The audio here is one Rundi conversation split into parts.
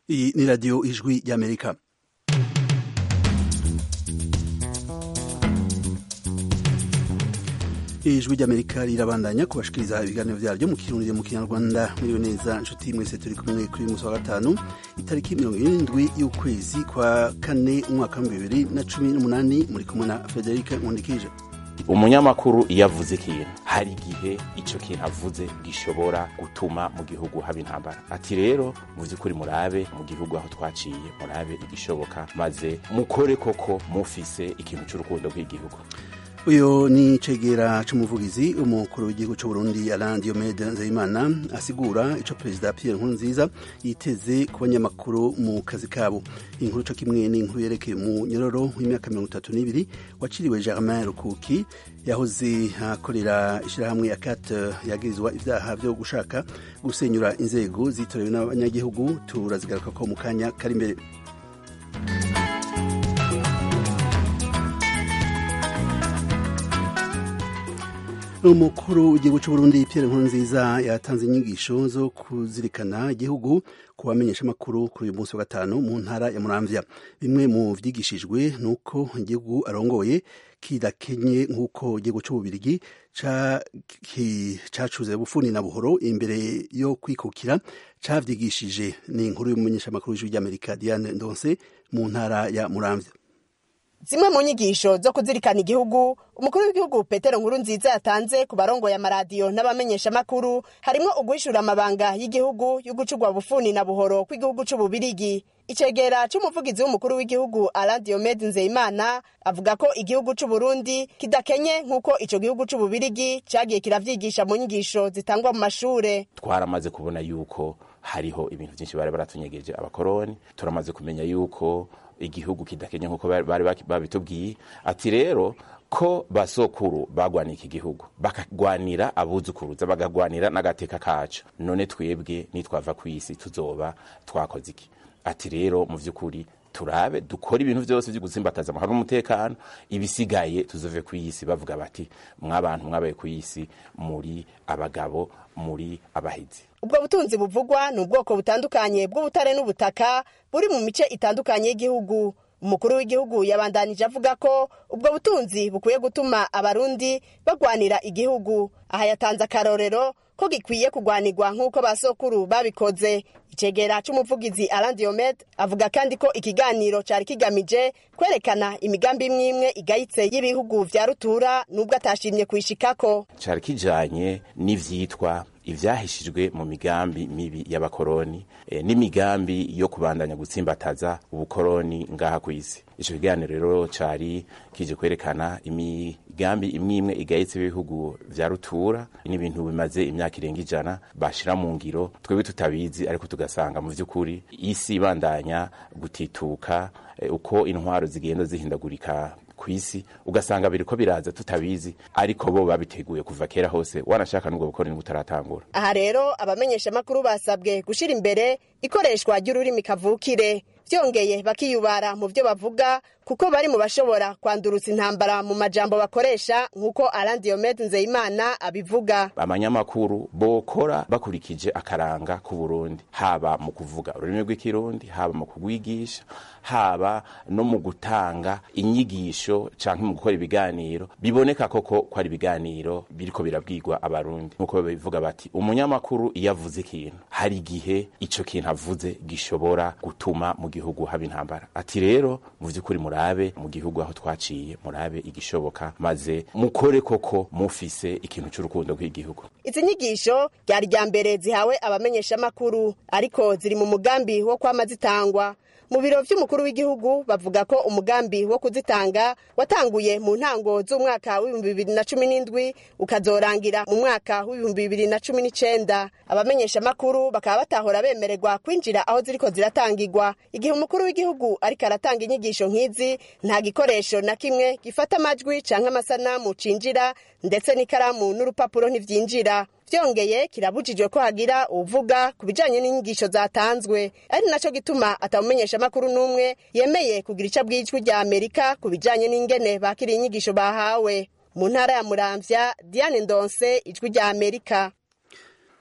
Iyi ni radiyo ijwi ry'amerika ijwi ry'amerika rirabandanya kubashikiriza ibiganiro vyaryo mu kirundi mu kinyarwanda muriyo neza nshuti mwese turi kumwe kuri uyu musi wa gatanu itariki mirongo irindwi y'ukwezi kwa kane umwaka wa bibiri na cumi n'umunani muri kumwe na federike nkundikije umunyamakuru iyo avuze ikintu hari igihe ico kintu avuze gishobora gutuma mu gihugu haba intambara ati rero mu vy'ukuri murabe mu gihugu aho twaciye murabe igishoboka maze mukore koko mufise ikintu c'urukundo rw'igihugu uyu ni cegera c'umuvugizi umukuru w'igihugu c'uburundi alain diomede nzeyimana asigura ico perezida pierre nkurunziza yiteze ku banyamakuru mu kazi kabo inkuru co kimwe n'inkuru yerekeye umunyororo w'imyaka mirongo itatu n'ibiri waciriwe germain rukuki yahoze akorera ishirahamwe akat yagirizwa ivyaha vyo gushaka gusenyura inzego zitorewe n'abanyagihugu turazigaruka ko mu kanya kari imbere umukuru w'igihugu c'uburundi pierre nkurunziza yatanze inyigisho zo kuzirikana igihugu ku bamenyesha amakuru kuri uyu munsi wa gatanu mu ntara ya muramvya bimwe mu vyigishijwe ni uko igihugu arongoye kidakenye nk'uko igihugu c'ububirigi cacuze bufuni na buhoro imbere yo kwikukira cavyigishije ni inkuru y'umumenyesha amakuru w'ijwi ry'amerika diane ndonse mu ntara ya muramvya zimwe mu nyigisho zo kuzirikana igihugu umukuru w'igihugu petero nkuru nziza yatanze ku barongoye amaradiyo n'abamenyeshamakuru harimwo uguhishura amabanga y'igihugu yo gucurwa bufuni na buhoro kw'igihugu c'ububirigi icegera c'umuvugizi w'umukuru w'igihugu alain diomede nzeyimana avuga ko igihugu c'uburundi kidakenye nk'uko ico gihugu c'ububirigi cagiye kiravyigisha mu nyigisho zitangwa mu mashure twaramaze kubona yuko hariho ibintu vyinshi bari baratunyegeje abakoroni turamaze kumenya yuko igihugu kidakenye nk'uko bari babitubwiye ati rero ko basokuru bagwaniye iki gihugu bakagwanira abuzukuruza bagagwanira n'agateka kacu none twebwe nitwava ku isi tuzoba twakoze iki ati rero mu vy'ukuri turabe dukora ibintu vyose vyo gutsimbataza amahoro n'umutekano ibisigaye tuzove ku isi bavuga bati mwabantu mwabaye ku isi muri abagabo muri abahizi ubwo butunzi buvugwa ni ubwoko butandukanye bw'ubutare n'ubutaka buri mu mice itandukanye y'igihugu umukuru w'igihugu yabandanije avuga ko ubwo butunzi bukwiye gutuma abarundi bagwanira igihugu aha yatanze akarorero ko gikwiye kugwanirwa nk'uko basokuru babikoze icegera c'umuvugizi Alain Diomede avuga kandi ko ikiganiro cari kigamije kwerekana imigambi imwe imwe igayitse y'ibihugu vya rutura nubwo atashimye kuyishikako cari kijanye n'ivyitwa ivyahishijwe mu migambi mibi y'abakoroni e, n'imigambi yo kubandanya gutsimbataza ubukoroni ngaha kw'isi ico kiganiro rero cari kije kwerekana imigambi imwe imwe igayitse y'ibihugu vya rutura n'ibintu bimaze imyaka irenga ijana bashira mu ngiro twebwe tutabizi ariko tugasanga mu vy'ukuri isi ibandanya gutituka e, uko intwaro zigenda zihindagurika kwisi ugasanga biriko biraza tutabizi ariko bo babiteguye kuva kera hose wanashaka n'ubwo bukoroni butaratangura aha rero abamenyesha makuru basabwe gushira imbere ikoreshwa ry'ururimi kavukire vyongeye bakiyubara mu vyo bavuga kuko bari mu bashobora kwandurutsa intambara mu majambo bakoresha nk'uko Alain Diomede Nzeyimana abivuga abanyamakuru bokora bakurikije akaranga ku Burundi haba mu kuvuga ururimi rw'ikirundi haba mu kugwigisha haba no mu gutanga inyigisho canke mu gukora ibiganiro biboneka koko ko ari ibiganiro biriko birabwirwa abarundi nk'uko bivuga bati umunyamakuru iyo avuze ikintu hari igihe ico kintu avuze gishobora gutuma mu gihugu haba intambara ati rero mu vy'ukuri murabe mu gihugu aho twaciye murabe igishoboka maze mukore koko mufise ikintu c'urukundo rw'igihugu izi nyigisho ryari rya mbere zihawe abamenyeshamakuru ariko ziri mu mugambi wo kwama zitangwa mu biro vy'umukuru w'igihugu bavuga ko umugambi wo kuzitanga watanguye mu ntango z'umwaka w'ibihumbi bibiri na cumi n'indwi ukazorangira mu mwaka w'ibihumbi bibiri na cumi n'icenda abamenyesha makuru bakaba batahora bemererwa kwinjira aho ziriko ziratangirwa igihe umukuru w'igihugu ariko aratanga inyigisho nk'izi nta gikoresho na kimwe gifata amajwi canke amasanamu cinjira ndetse n'ikaramu n'urupapuro ntivyinjira vyongeye kirabujijwe ko hagira uvuga ku bijanye n'inyigisho zatanzwe ari naco gituma atamumenyesha makuru n'umwe yemeye kugira ico bw'ijwi rya amerika ku bijanye n'ingene bakiriye inyigisho bahawe mu ntara ya muramvya diane ndonse ijwi rya amerika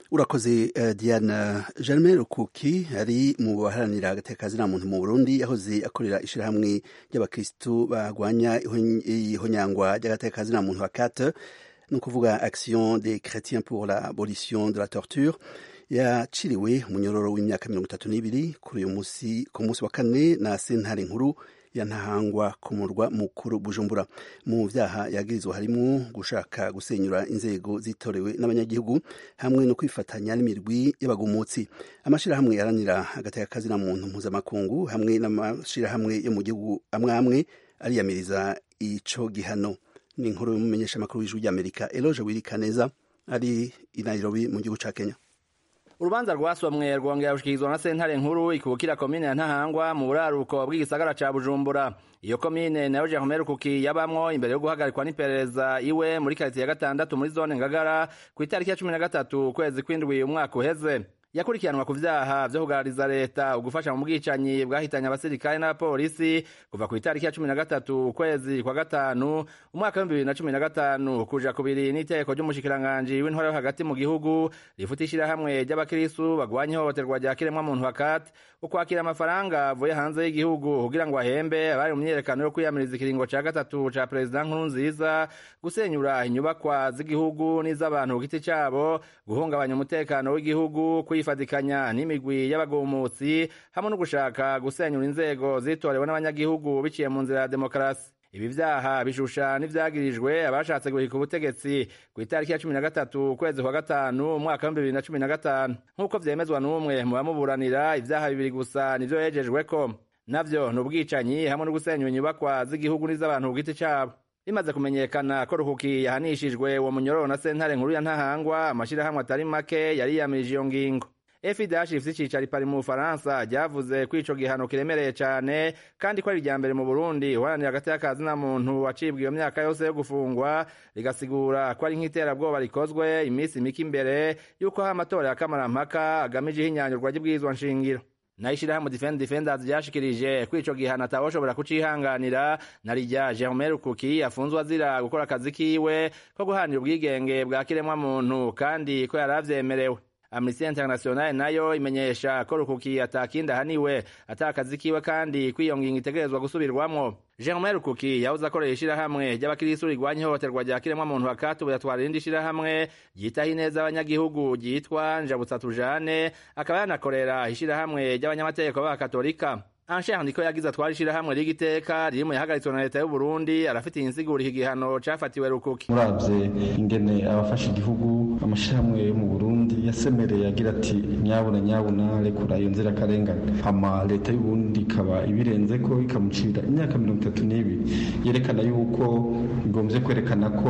urakoze uh, diana germain rukuki ari mu baharanira agateka muntu mu burundi yahoze akorera ishyirahamwe ry'abakristu bagwanya ihonyangwa ry'agateka muntu wa kate ni ukuvuga action des chrétiens pour l'abolition de la torture yaciriwe umunyororo w'imyaka mirongo itatu n'ibiri kuri uyu munsi ku munsi wa kane na sentare nkuru ya ntahangwa ku murwa mukuru bujumbura mu vyaha yagirizwa harimo gushaka gusenyura inzego zitorewe n'abanyagihugu hamwe no kwifatanya n'imirwi y'abagumutsi amashirahamwe yaranira agateka kazina muntu mpuzamakungu hamwe n'amashirahamwe yo mu gihugu amwe amwe ariyamiriza ico gihano ni inkuru y'umumenyesha makuru w'ijwi ry'amerika eloge wirikaneza ari i nairobi mu gihugu ca kenya urubanza rwasomwe rwongera rushikirizwa na sentare nkuru ikubukira komine ya ntahangwa mu buraruko bw'igisagara ca bujumbura iyo komine nayo jerome rukuki yabamwo imbere yo guhagarikwa n'iperereza iwe muri karitiye ya gatandatu muri zone ngagara ku itariki ya cumi na gatatu ukwezi kw'indwi umwaka uheze yakurikiranwa ku vyaha vyo kugarariza leta ugufasha mu bwicanyi bwahitanye abasirikare n'abapolisi kuva ku itariki ya cumi na gatatu ukwezi kwa gatanu umwaka w'ibihumbi bibiri na cumi na gatanu kuja kubiri n'iteko ry'umushikiranganji w'intwara yo hagati mu gihugu rifuta ishirahamwe ry'abakirisu bagwanya ihohoterwa rya kiremwamuntu hakati ukwakira amafaranga avuye hanze y'igihugu kugira ngo ahembe abari mu myiyerekano yo kwiyamiriza ikiringo ca gatatu ca perezida nkuru nziza gusenyura inyubakwa z'igihugu n'iz'abantu ku giti cabo guhungabanya umutekano w'igihugu kwifadikanya n'imigwi y'abagumutsi hamwe no gushaka gusenyura inzego zitorewe n'abanyagihugu biciye mu nzira ya demokarasi ibi vyaha bishusha n'ivyagirijwe abashatse guhika ubutegetsi ku itariki ya cumi na gatatu ukwezi kwa gatanu umwaka w'ibihumbi bibiri na cumi na gatanu nk'uko vyemezwa n'umwe mu bamuburanira ivyaha bibiri gusa nivyo yejejweko navyo ni ubwicanyi hamwe no gusenyura inyubakwa z'igihugu n'iz'abantu ku giti cabo bimaze kumenyekana ko ruhuki yahanishijwe uwo munyororo na sentare nkuru ya ntahangwa amashirahamwe atari make yariyamirije iyo ngingo FIDH ifise icicaro pari mu Bufaransa ryavuze ko ico gihano kiremereye cane kandi ko ari irya mbere mu Burundi uharanira hagati y'akazi na muntu wacibwa iyo myaka yose yo gufungwa rigasigura ko ari nk'iterabwoba rikozwe imisi mike imbere y'uko ha amatora ya kamarampaka agamije ihinyanyurwa ry'ibwirizwa nshingiro nayo ishirahamwe defend defenders ryashikirije ko ico gihano atawoshobora kucihanganira na rirya Jerome Rukuki afunzwe azira gukora akazi kiwe ko guharanira ubwigenge bwa kiremwa muntu kandi ko yaravyemerewe Amnesty International nayo imenyesha ko Rukuki atakindi ahaniwe atakazi kiwe kandi kw'iyo ngingo itegerezwa gusubirwamwo Jerome Rukuki yahoze akorera ishirahamwe ry'abakirisu rigwanya ihohoterwa rya kiremwamuntu hakati ubu yatwara irindi shirahamwe ryitaho ineza abanyagihugu ryitwa Njabutsa Tujane akaba yanakorera ishirahamwe ry'abanyamategeko b'abakatolika Ansher niko yagize atwara ishirahamwe ry'igiteka riri mu yahagaritswe na leta y'u Burundi arafitiye insiguro iki gihano cafatiwe Rukuki muravye ingene abafasha igihugu amashirahamwe yo mu Burundi yasemereye agira ati nyabuna nyabuna rekura iyo nzira karengane hama leta y'u Burundi ikaba ibirenzeko ikamucira imyaka mirongo itatu n'ibiri yerekana yuko igombye kwerekana ko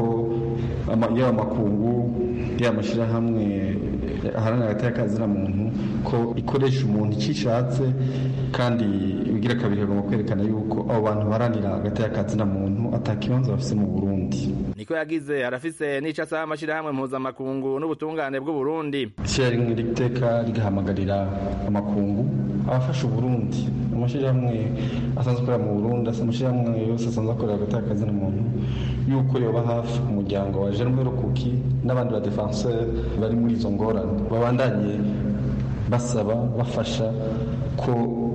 yaba amakungu yaba amashirahamwe aharanira hagati y'akazi na muntu ko ikoresha umuntu icyo ishatse kandi bigira kabiri kagomba kwerekana yuko abo bantu baharanira hagati y'akazi na muntu atakibanza bafise mu Burundi niko yagize arafise n'ico asaba amashirahamwe mpuzamakungu n'ubutungane bw'uburundi ishyirahamwe riteka rigahamagarira amakungu abafasha uburundi amashirahamwe asanzwe akorera mu burundi amashirahamwe yose asanzwe akorera hagati y'akazi na muntu yuko yoba hafi umuryango wa Jerome Rukuki n'abandi ba defenseur bari muri izo ngorane babandanye basaba bafasha ko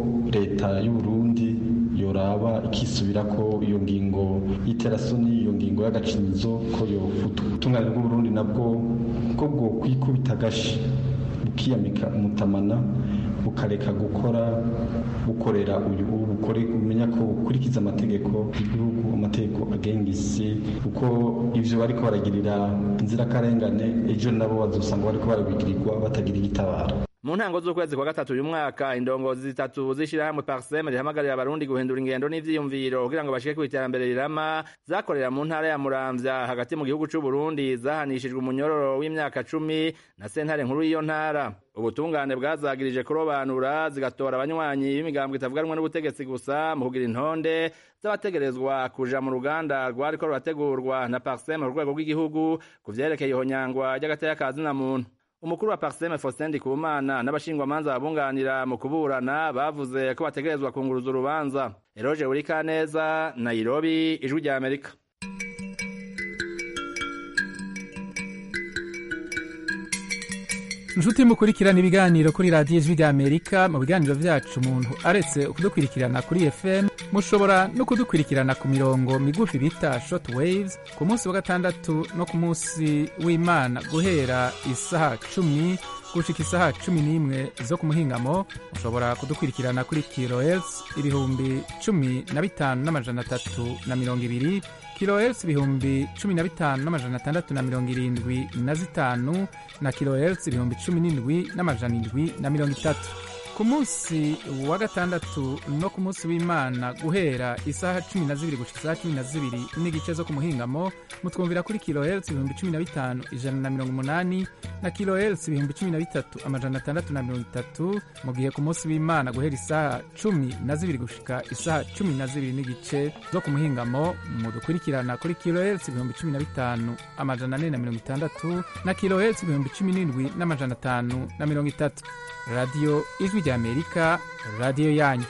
leta y'u Burundi yoraba ikisubira ko iyo ngingo y'iterasoni iyo ngingo y'agacinyizo ko yofuta ubutungane bw'uburundi nabwo ko bwo kwikubita agashi bukiyamika umutamana bukareka gukora bukorera uyu bukore umenya ko bukurikiza amategeko y'igihugu amategeko agenga isi kuko ivyo bariko baragirira inzirakarengane ejo nabo bazosanga bariko barabigirirwa batagira igitabara mu ntango z'ukwezi kwa gatatu uyu mwaka indongozi zitatu z'ishirahamwe parsem rihamagarira abarundi guhindura ingendo n'ivyiyumviro kugira ngo bashike kw'iterambere rirama zakorera mu ntara ya muramvya hagati mu gihugu c'uburundi zahanishijwe umunyororo w'imyaka cumi na sentare nkuru y'iyo ntara ubutungane bwazagirije kurobanura zigatora abanywanyi b'imigambwe itavuganwa n'ubutegetsi gusa mu kugira intonde z'abategerezwa kuja mu ruganda rwariko rurategurwa na parsem ku rwego rw'igihugu ku vyerekeye ihonyangwa ry'agateka ka zina muntu umukuru wa Parseme Faustin Ndikumana n'abashingwamanza babunganira mu kuburana bavuze ko bategerezwa kunguruza urubanza Eroge Urikaneza Nairobi ijwi rya Amerika inshuti mukurikirana ibiganiro kuri radiyo ijwi ry'amerika mu biganiro byacu umuntu aretse kudukurikirana kuri fm mushobora no kudukurikirana ku mirongo migufi bita short waves ku munsi wa gatandatu no ku munsi w'imana guhera isaha cumi gushika isaha cumi n'imwe zo ku muhingamo mushobora kudukurikirana kuri kilohertz ibihumbi cumi na bitanu n'amajana atatu na mirongo ibiri kilohertz ibihumbi cumi na bitanu n'amajana atandatu na mirongo irindwi na zitanu na kilohertz ibihumbi cumi n'indwi n'amajana indwi na mirongo itatu ku munsi wa gatandatu no ku munsi w'imana guhera isaha cumi na zibiri gushika isaha cumi na zibiri n'igice zo ku muhingamo mutwumvira kuri kilohertz ibihumbi cumi na bitanu ijana na mirongo umunani na kilohertz ibihumbi cumi na bitatu amajana atandatu na mirongo itatu mu gihe ku munsi w'imana guhera isaha cumi na zibiri gushika isaha cumi na zibiri n'igice zo ku muhingamo mudukurikirana kuri kilohertz ibihumbi cumi na bitanu amajana ane na mirongo itandatu na kilohertz ibihumbi cumi n'indwi n'amajana atanu na mirongo itatu radiyo ijwi ry'amerika radiyo yanyu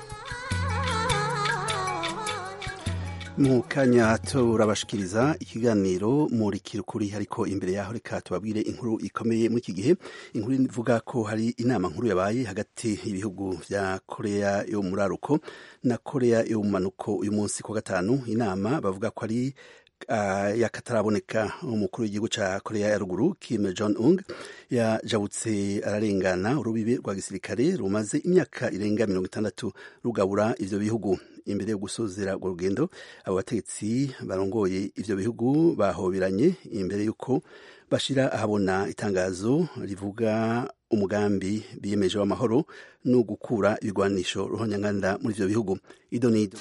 mu kanya turabashikiriza ikiganiro muri kirukuri ariko imbere yaho reka tubabwire inkuru ikomeye muri iki gihe inkuru ivuga ko hari inama nkuru yabaye hagati y'ibihugu vya korea yo muri aruko na korea yo mu manuko uyu munsi ku gatanu inama bavuga ko ari uh, yakataraboneka umukuru w'igihugu ca korea ya ruguru kim jong un yajabutse ararengana urubibe rwa gisirikare rumaze imyaka irenga mirongo itandatu rugabura ivyo bihugu imbere yo gusozera urwo rugendo abo bategetsi barongoye ivyo bihugu bahoberanye imbere y'uko bashira ahabona itangazo rivuga umugambi biyemeje w'amahoro no gukura ibigwanisho ruhonyanganda muri ivyo bihugu ido nido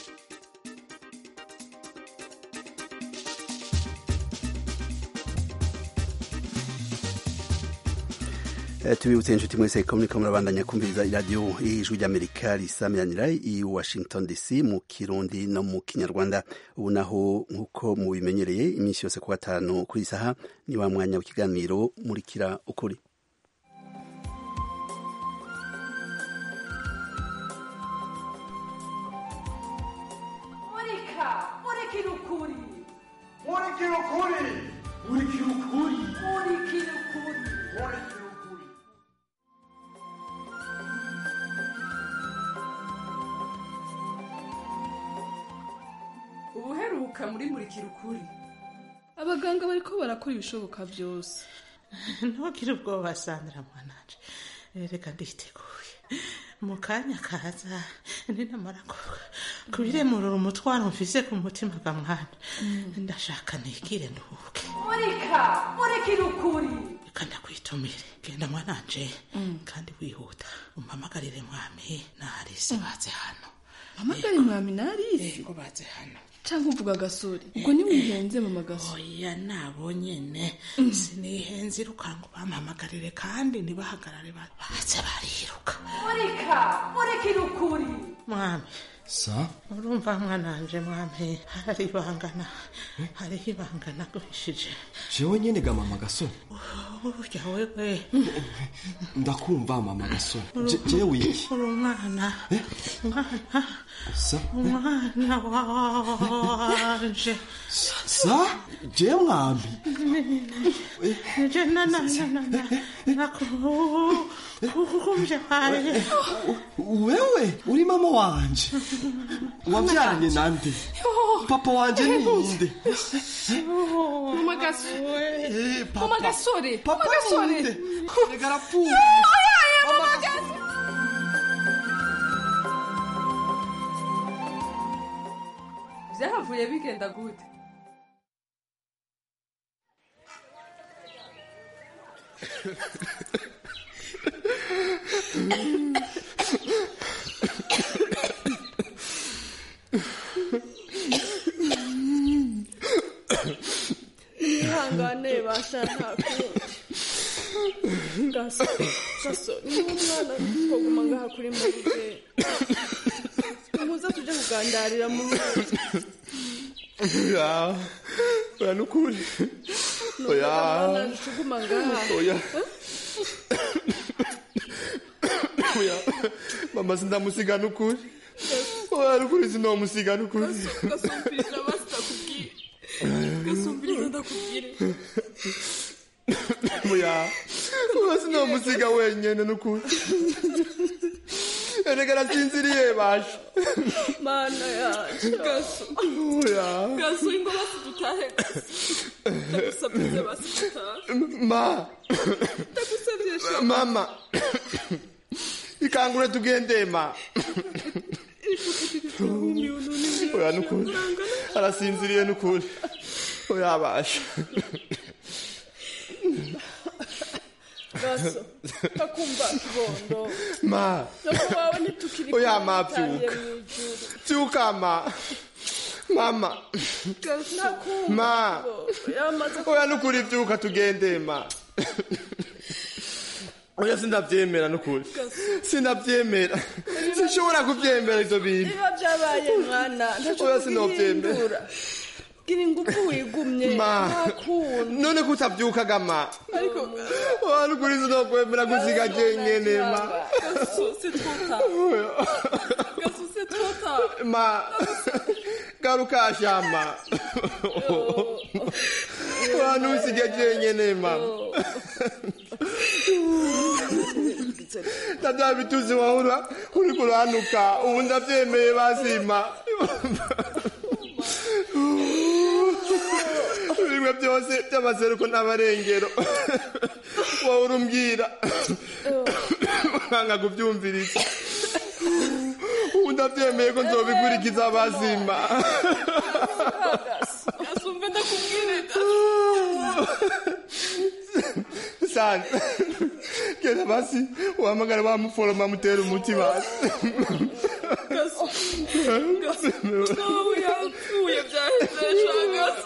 tubibutse inshuti mwese ko muriko murabandanya kumviriza iradiyo y'ijwi ry'amerika risamiranira i washington dc mu kirundi no mu kinyarwanda ubu naho nk'uko mubimenyereye iminsi yose ku gatanu kuri isaha ni wa mwanya w'ikiganiro murikira ukuri murika murikira ukuri murikira ukuri murikira ukuri murikira ukuri murikira ukuri ubuheruka muri murikira ukuri abaganga bariko barakora ibishoboka byose ntugire ubwoba sandra mwananje reka nditeguye mu kanya kaza ninamara kubiremurura umutwaro mfise ku mutima ga mwana ndashaka nigire nduhuke murika murikira ukuri reka ndakwitumire genda mwananje kandi wihuta umpamagarire mwami narise baze hano mpamagare mwami narisi yego baze hano cyangwa uvuga agasore ubwo ntiwihenze mama gasore oya nabo nyene sinihenze irukanga ubampamagarire kandi ntibahagarare ba- baze bariruka murika murikira ukuri mwami sa urumva mwananje mwami hari ibangana hariho ibangana guhishije jewe nyene ga mama gasore urya wewe ndakumva mama gasore Je- jewe iki uri umwana umwana sa umwana wanje sa je mwami je na na na na na nakumvye haye wewe uri mama wanje wavyaranye nande papa wanje ninde mama gasore Eh, mama papa gasore mama papa gasore ninde rega arapfuye mama gasore byahavuye bigenda gute ihangane basha nta kundi gasore gasore ni umwana twaguma ngaha kuri murije muza tuje kugandarira mu rugo oya oya nukuri oya mwana tuguma ngaha oya oya mama sindamusiga nukuri oya nukuri sinomusiga nukuri gasumviriza basi ndakubwire gasumviriza ndakubwire oya uwo sinomusiga wenyene nukuri erega arasinziriye basha mana yacu gaso oya gaso ingo basi dutahe ndagusabye basi dutahe ma ndagusabye sha mama ikangure tugende ma oya nukuri arasinziriye nukuri oya basha gaso takumva kibondo ma nako wawe ntitukiri oya kumwe, ma dutangiye byuka mw'ijuru. byuka ma mama Gaso, ntakumva ma kibondo yamaze oya nukuri byuka tugende ma oya sindabyemera nukuri sindabyemera sinshobora kubyemera ibyo bintu biba byabaye mwana ntacyo Oya, sinobyemera. tugihindura gira ingufu wigumye ma ntakunda none kutabyukaga ma ariko oya nukuri sinokwemera gusiga jenyene ma gaso sitwota gaso sitwota ma garuka shama oya ntusige jenyene ma na bya bituzi wahura uri kuranuka ubu ndabyemeye basima bimwe byose by'amaseruko n'abarengero wowe urumbwira nkanga kubyumviriza ubu ndabyemeye ko nzobikurikiza basima gasumve ndakubwirira sana genda basi uhamagara wa muforoma mutera umuti basi gaso gaso nawe yapfuye byahise sha gaso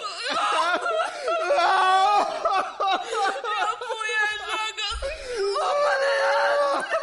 yapfuye sha gaso amane yanjye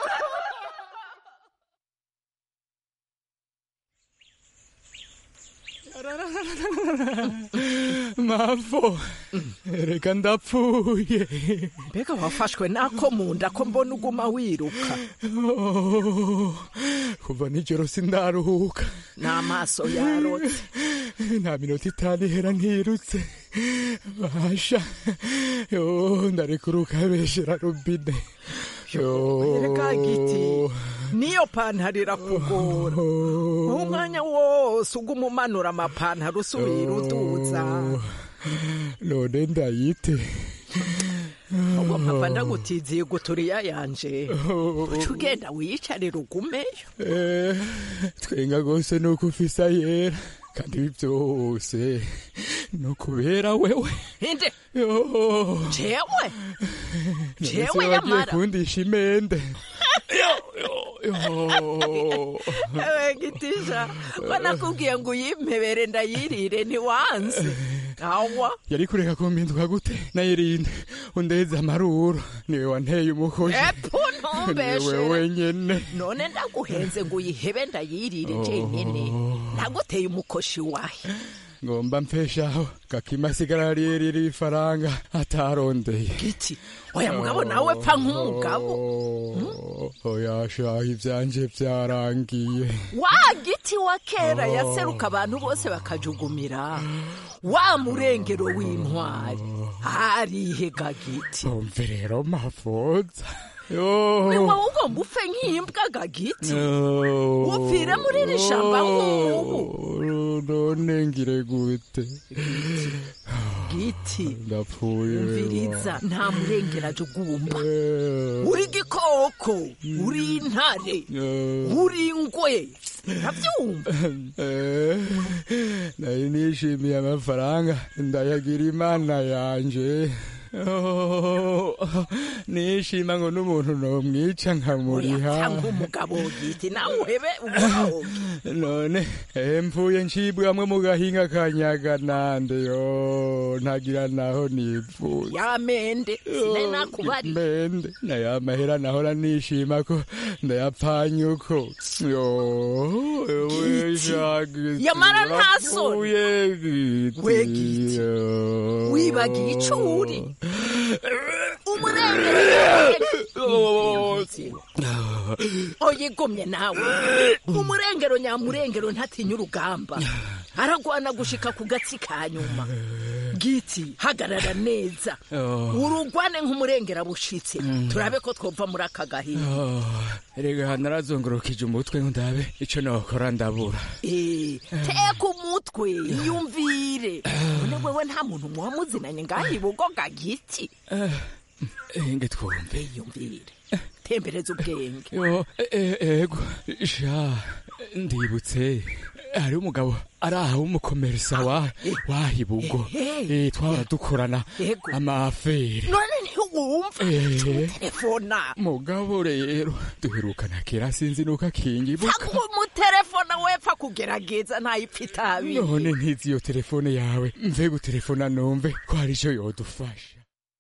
mavo reka ndapfuye mbega wafashwe nako mu nda ko mbona uguma wiruka Oh, kuva nijoro sindaruhuka n'amaso yarotse nta minota itanu ihera ntirutse basha yo ndarekuruka beshera rubine reka giti niyo pantaro irakugora umwanya wose uguma umanura amapantaro usubira uduza none ndayite ubwo papa ndagutiziye guturiya yanje uca ugenda wiyicarira ugumeyo Eh, twenga rwose ni uko ufisa yera kandi ibi byose ni ukubera wewe inde Yo. jewe None se jewe wagiye yamara kundisha imende ewe gitisha ko nakubwiye ngo uyimpebere ndayirire ntiwanze awa yari kureka kumpinduka gute nayirinde undeze amaruro niwe wanteye umukozi epu niwe ntumbeshere wenyene none ndaguhenze ngo uyihebe ndayirire jenyine naguteye umukoshi wahe ngomba mpeshaho gakima sigara ririra ifaranga atarondeye giti oya mugabo nawe pfa nk'umugabo oyashaho ivyanje vyarangiye wa giti wa kera yaseruka abantu bose bakajugumira wa murengero w'intwari harihega giti umve rero mafoza ni wowe ugomba upfe nk'imbwa gagiti upfire muri iri shamba nk'ubu none ngire gute giti ndapfuye umviriza nta murengero ajugumba uri igikoko uri intare uri ingwe ntabyumva Eh, nari nishimiye amafaranga ndayagira imana yanje Oh, nishima ngo n'umuntu nomwica nkamuriha cyangwa umugabo giti nawe uhebe umugabo none eh, mvuye ncibwamwe mu gahinga kanyaga nande yo ntagira naho nipfuye yamende sinari nakubari mende nayo amahera nahora nishima ko ndayapfanye uko yo ewe shagiti Yamara nta soni. urapfuye giti We giti. yo. wibagiye ico uri umurengero oyigomye nawe umurengero nyamurengero ntatinya urugamba aragwana gushika ku gatsi ka nyuma giti hagarara neza Oh. urugwane nk'umurengera bushitse Mm. turabe ko twova muri aka gahinda Oh, erega narazungurukije umutwe ngo ndabe ico nokora ndabura Eh, teka umutwe yumvire none wewe nta muntu muba muzinanye ngaho ibugoga giti enge twumve yumvire tembereza ubwenge yo e- e- ego sha ndibutse hari umugabo ari aha w'umukomerisa wa wahibugo Ehe. eh twahora dukorana Ego. amafere none ntiwumva Eh. telefona mugabo rero duherukana kera sinzi nuko akingibuka ako umutelefona wepfa kugerageza ntayipfa itabi none ntizi iyo telefone yawe mve gutelefona numve ko hari ico yodufasha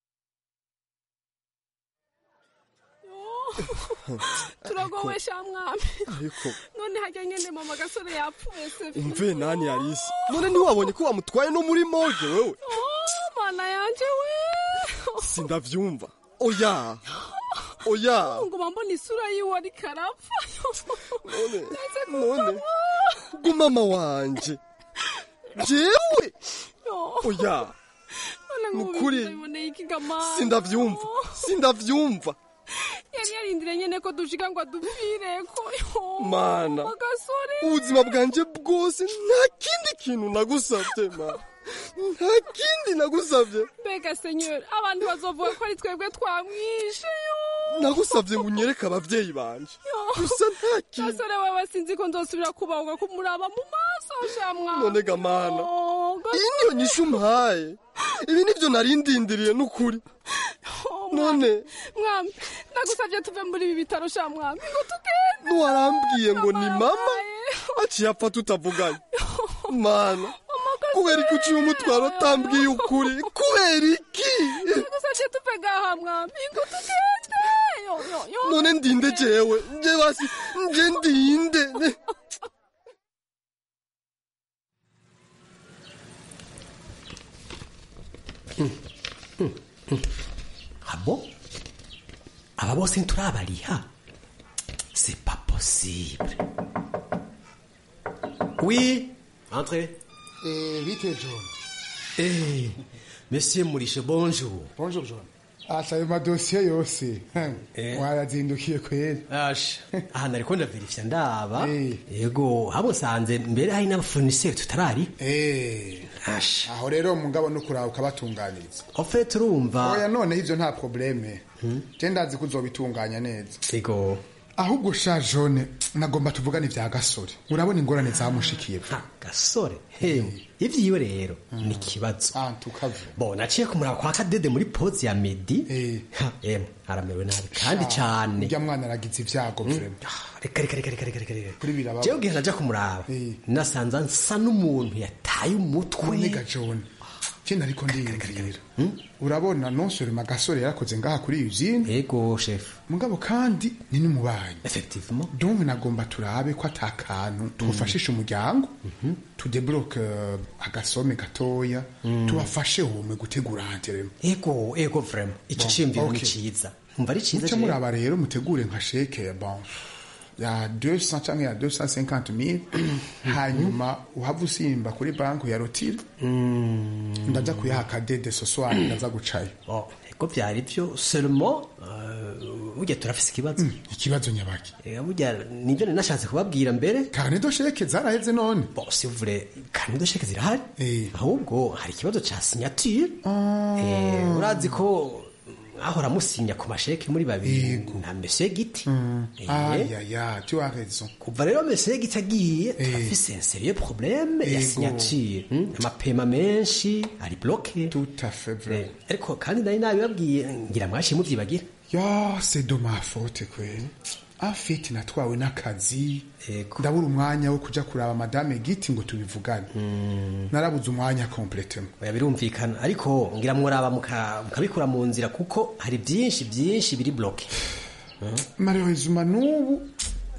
turagowe sha mwami ariko none hajya nyene mama gasore yapfuye se umve nani yarisi none ntiwabonye ko wamutwaye no muri morgue wewe Oh, mana yanje we sindavyumva oya oya nguma mbona isura yiwe ariko arapfa none none gumama wanje jewe oya nukuri none ikigamana sindavyumva sindavyumva yari yarindire nyene ko dushika ngo adupfireko mana agasore ubuzima bwanje bwose nta kindi kintu nagusabye mana nta kindi nagusabye mbega senyori abantu bazovuga ko ari twebwe twamwishe yo nagusabye ngo unyereke abavyeyi banje gusa nta kintu gasore wewe sinzi ko nzosubira kubahuka kumuraba mu maso shamwa none gamana iyi niyo nyishu umpaye ibi nivyo narindindiriye n'ukuri none mwami ndagusabye tuve muri ibi bitaro sha mwami ngo tugende ntiwarambwiye ngo ni mama aciye apfa tutavuganye mana kubera iki uciye umutwaro utambwiye ukuri kubera iki ndagusabye tuve ngaha mwami ngo tugende yo yo yo none ndinde jewe nje basi nje ndinde abo aba bose nturabariha c'est pas possible oui entrez Eh, vite John. eh monsieur murishe bonjour Bonjour John. Asa ayo madosiye yose Eh. warazindukiye kweli asha aha nariko ndaverifya ndaba yego habo nsanze mbere hari n'abafoniseri tutarari asha aho rero mugabo no kuraba ukabatunganiriza ofete urumva oya noneho ivyo nta probleme je ndazi ko uzobitunganya neza yego ahubwo sha jone nagomba tuvugane vya gasore urabona ingorane zamushikiye gasore hewe ivyiwe rero ni ikibazo bo naciye kumuraba kwa kadede muri pozi ya medi Ha, emwe aramerewe nabi kandi cane urya mwana aragize ivyago vrema reka reka reka reka reka reka reka kuri biraba jewe gihe naja kumuraba nasanze nsa n'umuntu yataye umutwe nega jone kindi ariko ndiyumvira urabona nonsorema gasore yarakoze ngaha kuri iyi usine yego chef mugabo kandi ni n'umubanyi effectivement donc nagomba turabe ko ata kantu twufashisha umuryango tudebloke agasome gatoya tubafashe umwe gutegura hanterema ego ego vraiment ico ciyumviro ni okay. ciza umva ari ciza muce jewe. muraba rero mutegure nka sheke bon ya 200 canke ya 250 mil hanyuma uhava usimba kuri banki ya rotire ndaza kuyaha kadede soswari ndaza gucayo Oh, ego vyari vyo seulement euh, burya turafise ikibazo ikibazo nyabaki Eh, burya nivyo nari nashatse kubabwira mbere kanedo sheke zaraheze none bon si vous voulez kanedo sheke zirahari ahubwo hari ikibazo ca signature Eh, urazi ko ahora musinya ku masheke muri babiri na monsieur giti Eh, ayaya tu as raison kuva rero monsieur giti agiye turafise un sérieux problème ya Ego. signature Hmm, amapema menshi ari bloqué tout à fait vrai ariko kandi nari nabibabwiye ngira mwaciye muvyibagira ya c'est de ma faute kweli afite natwawe n'akazi ndabura umwanya wo kuja kuraba madame giti ngo tubivugane narabuze umwanya completement oya birumvikana ariko ngira muraba muka- mukabikura mu nzira kuko hari byinshi byinshi biri bloke malheureusement n'ubu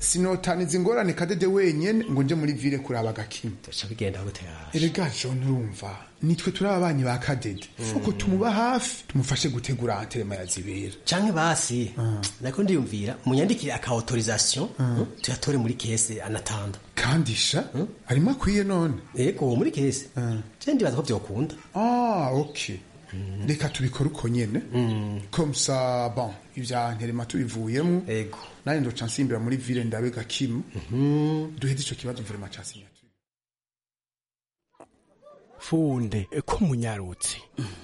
sinotaniza ingorane kadede wenyene ngo nje muri vile kuraba agakimu tuca bigenda gute yaje erega john urumva nitwe turi ababanyi ba kadede fuko tumuba hafi tumufashe gutegura anterema ya zibera canke basi nako ndiyumvira munyandikire aka autorisation tuyatore muri kese anatanda kandi sha arimo akwiye none yego muri kese je ndibaza ko vyokunda ah okay reka tubikore uko nyene comme ça bon ivya nterema tubivuyemo yego nanje ndoca nsimbira muri vile ndabe gakimu duheze ico kibazo vrema ca sinya funde ko munyarutse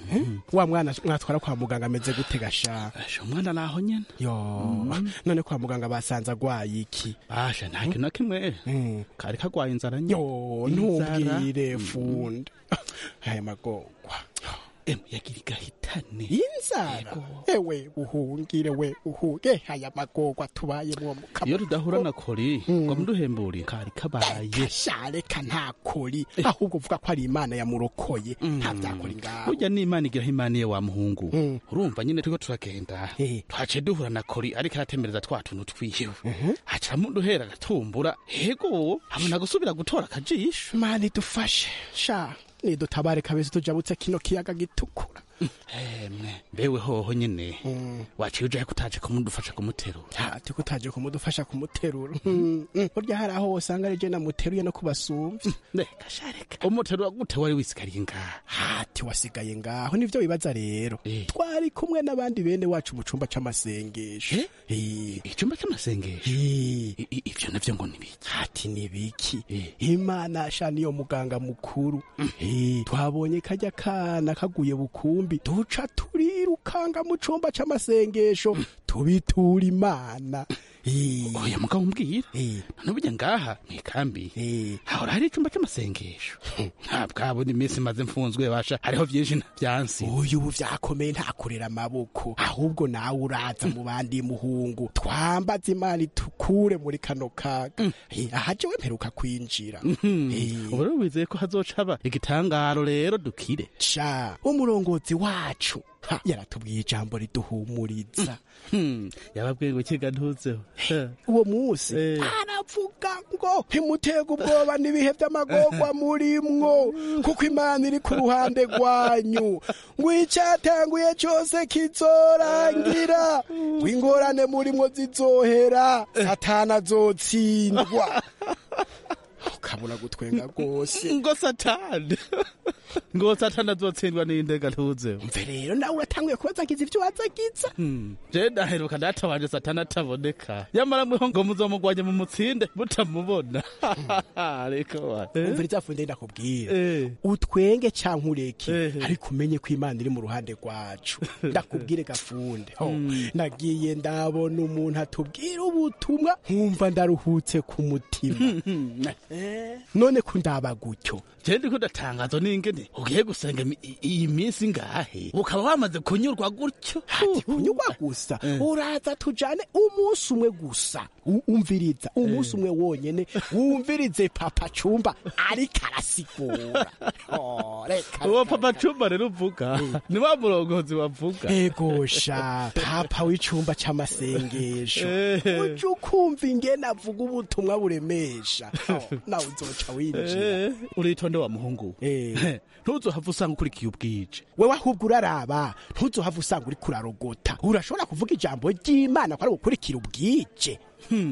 wa mwana mwatwara kwa muganga ameze gute gasha asha umwana naho nyene yo none kwa muganga basanze agwaye iki asha nta kintu na kimwe kari kagwaye inzara nye yo ntumbwire funde aya magorwa emu yagira igahitane inzara ewe uhungire we uhuge aya magorwa tubayemwo iyo tudahura na kori ngo muduhembure kari kabaye shareka nta kori ahubwo uvuga ko ari imana yamurokoye nta vyakora ngaho burya ni imana igiraho imana iyo wa muhungu urumva nyine turiko turagenda twaciye duhura na kori ariko aratemereza twa tuntu twiwe haca muduhera agatumbura hego habona gusubira gutora akajisho imana idufashe sha nidutabare kabeza tujabutse kino kiyaga gitukura emwe mbewe hoho nyene waciye ujahe kutaje kumudufasha kumuterura ati kutaje kumudufasha kumuterura burya hari aho usanga ari je namuteruye no kubasumvya reka shareka umuterura gute wari wisigariye ngaha hati wasigaye ngaho nivyo wibaza rero twari kumwe n'abandi bene wacu mu cumba c'amasengesho icumba c'amasengesho ivyo navyo ngo nibiki hati nibiki imana sha niyo muganga mukuru twabonye kajya kana kaguye bukumbi duca turirukanga mu cumba c'amasengesho tubitura imana oya mugabo umbwira none burya ngaha mwikambi hahora hari icumba c'amasengesho ntabwabona iminsi maze mfunzwe basha hariho vyinshi vyansi uyu ubu vyakomeye nta kurera amaboko ahubwo nawe uraza mu bandi muhungu twambaze imana itukure muri kano kaga aha jewe mperuka kwinjira ubu rero wizeye ko hazoca haba igitangaro rero dukire sha umurongozi wacu yaratubwiye ijambo riduhumuriza yababwiye ngo kiga ntuzeho uwo munsi aravuga ngo ntimutega ubwoba n'ibihe by'amagorwa murimwo kuko imana iri ku ruhande rwanyu ngo icyatanguye cyose kizorangira ngo ingorane murimwo zizohera satana azotsindwa ukabona gutwenga rwose ngo satani ngo satani azotsindwa n'indega ntuzeho mve rero nawe uratanguye kubaza ngize ibyo wazagiza je ndaheruka data wanje satani ataboneka nyamara mweho ngo muzomugwanye mu mutsinde mutamubona ariko wa umva rizafunde ndakubwira utwenge canke ureke ariko umenye ko imana iri mu ruhande rwacu ndakubwire gafunde nagiye ndabona umuntu atubwira ubutumwa nkumva ndaruhutse ku mutima none ko ndaba gutyo je ndiko ndatangazo n'ingene ugiye gusenga iyi minsi ngahe ukaba wamaze kunyurwa gutyo ati kunyurwa gusa uraza tujane umunsi umwe gusa umviriza umunsi umwe wonyene wumvirize papa cumba ariko arasigura uwo papa cumba rero uvuga ni wa murongozi wavuga egosha papa w'icumba c'amasengesho uje ukumva ingene avuga ubutumwa buremesha nawe uzoca winjira uritonde wa muhungu ntuzohava usanga ukurikiye ubwije wewe ahubwo uraraba ntuzohava usanga uri kurarogota urashobora kuvuga ijambo ry'imana ko ari gukurikira ubwije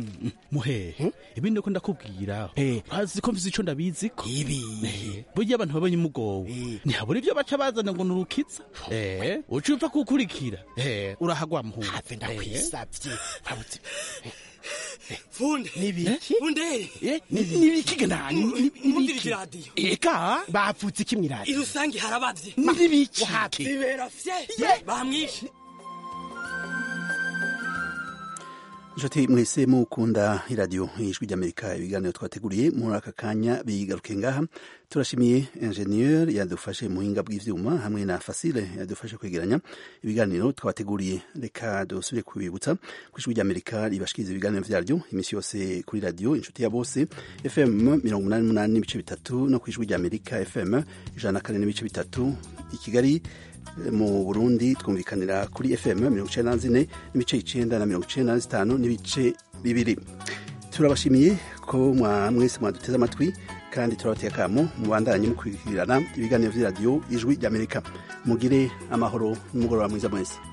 muhehe ibi niko ndakubwira urazi ko mvise ico ndabizi ko ibi burya abantu babonye umugowe ntihabura ivyo baca bazana ngo nurukiza eh uca upfa kukurikira eh urahagwa muhungu have ndakwisavye urabutse funde nibiki funde nibiki gandani nibiki radio eka bapfutse iki mwiradi irusangi harabavye nibiki bibera fye bamwishe inshuti mwese mukunda iradiyo ijwi ry'amerika ibiganiro twateguriye muri aka kanya bigaruke ngaha turashimiye ingenieur yadufashe muhinga bw'ivyuma hamwe na fasile yadufashe kwegeranya ibiganiro twateguriye reka dusubire kubibutsa ku ijwi ry'amerika ribashikiriza ibiganiro vyaryo imisi yose kuri radiyo inshuti ya bose fm mirongo umunani n'umunani n'ibice bitatu no ku ijwi ry'amerika fm ijana na kane n'ibice bitatu i kigali mu burundi twumvikanira kuri fm mirongo icenda na zine n'ibice icenda na mirongo icenda na zitanu n'ibice bibiri turabashimiye ko mwa mwese mwaduteze amatwi kandi turabateye akamo mubandanye mukurikirana ibiganiro vy'iradiyo ijwi ry'amerika mugire amahoro n'umugoroba mwiza mwese